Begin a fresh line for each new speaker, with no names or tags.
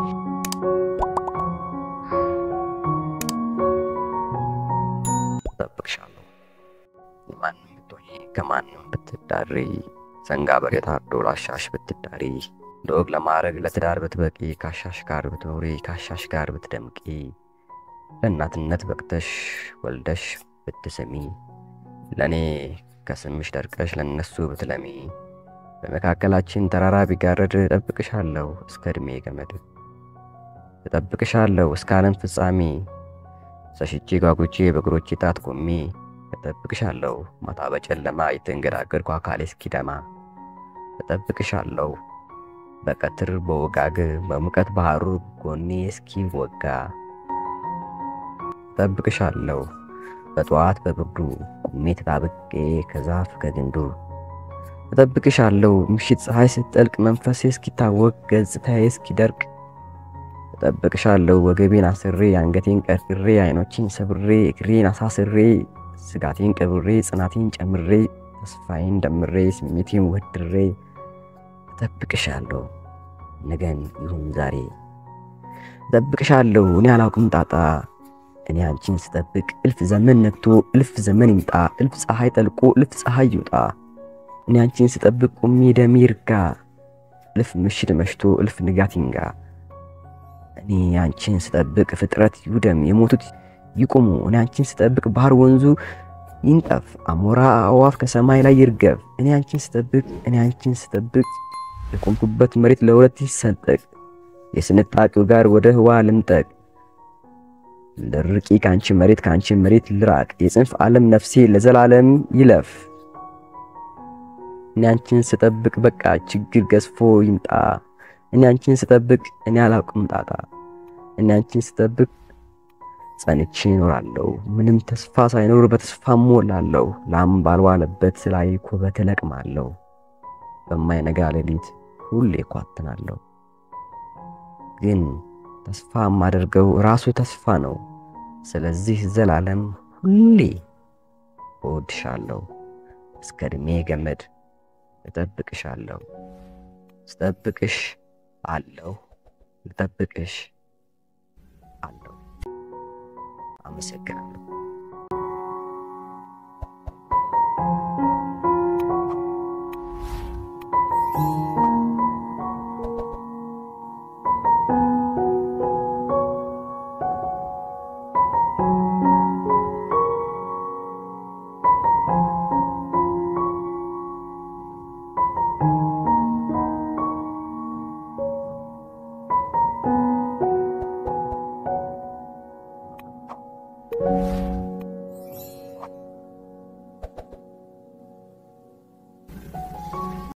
እጠብቅሻለሁ። ማንም ብትሆኚ ከማንም ብትዳሪ ሰንጋ በሬ ታርዶ ላሻሽ ብትዳሪ ለወግ ለማዕረግ ለትዳር ብትበቂ ካሻሽ ጋር ብትኖሪ ካሻሽ ጋር ብትደምቂ ለእናትነት በቅተሽ ወልደሽ ብትስሚ ለእኔ ከስምሽ ደርቀሽ ለነሱ ብትለሚ በመካከላችን ተራራ ቢጋረድ እጠብቅሻለሁ እስከ ዕድሜ ገመድ እጠብቅሻለሁ እስከ ዓለም ፍጻሜ ሰሽቼ ጓጉቼ በእግሮቼ ጣት ቆሜ እጠብቅሻለሁ ማታ በጨለማ የተንገዳገድኩ አካሌ እስኪደማ እጠብቅሻለሁ በቀትር በወጋግ በሙቀት ባህሩ ጎኔ እስኪወጋ እጠብቅሻለሁ በጠዋት በብርዱ ቁሜ ተጣብቄ ከዛፍ ከግንዱ እጠብቅሻለሁ ምሽት ፀሐይ ስትጠልቅ መንፈሴ እስኪታወቅ ገጽታዬ እስኪደርቅ እጠብቅሻለሁ ወገቤን አስሬ አንገቴን ቀርቅሬ አይኖቼን ሰብሬ እግሬን አሳስሬ ስጋቴን ቀብሬ ጽናቴን ጨምሬ ተስፋዬን ደምሬ ስሜቴን ወድሬ እጠብቅሻለሁ ነገን ይሁን ዛሬ እጠብቅሻለሁ እኔ አላውቅም ጣጣ እኔ አንቺን ስጠብቅ እልፍ ዘመን ነግቶ እልፍ ዘመን ይምጣ እልፍ ፀሐይ ጠልቆ እልፍ ፀሐይ ይውጣ እኔ አንቺን ስጠብቅ ቁሜ ደሜ ይርጋ እልፍ ምሽት መሽቶ እልፍ ንጋት ይንጋ እኔ አንቺን ስጠብቅ ፍጥረት ይውደም የሞቱት ይቁሙ እኔ አንቺን ስጠብቅ ባህር ወንዙ ይንጠፍ አሞራ አዋፍ ከሰማይ ላይ ይርገፍ እኔ አንቺን ስጠብቅ እኔ አንቺን ስጠብቅ የቆምኩበት መሬት ለሁለት ይሰንጠቅ የስንጣቂው ጋር ወደ ህዋ ልንጠቅ ልርቂ ከአንቺ መሬት ከአንቺ መሬት ልራቅ የጽንፍ ዓለም ነፍሴ ለዘላለም ይለፍ እኔ አንቺን ስጠብቅ በቃ ችግር ገዝፎ ይምጣ እኔ አንቺን ስጠብቅ እኔ አላውቅም ጣጣ እኔ አንቺን ስጠብቅ ጸንቼ እኖራለሁ ምንም ተስፋ ሳይኖር በተስፋ ሞላለሁ ላም ባልዋለበት ላይ ኩበት እለቅማለሁ በማይነጋ ሌሊት ሁሌ እኳትናለሁ ግን ተስፋ የማደርገው ራሱ ተስፋ ነው ስለዚህ ዘላለም ሁሌ እወድሻለሁ እስከ ዕድሜ ገመድ እጠብቅሻለሁ ስጠብቅሽ አለሁ ልጠብቅሽ አለሁ አመሰግናለሁ
thank you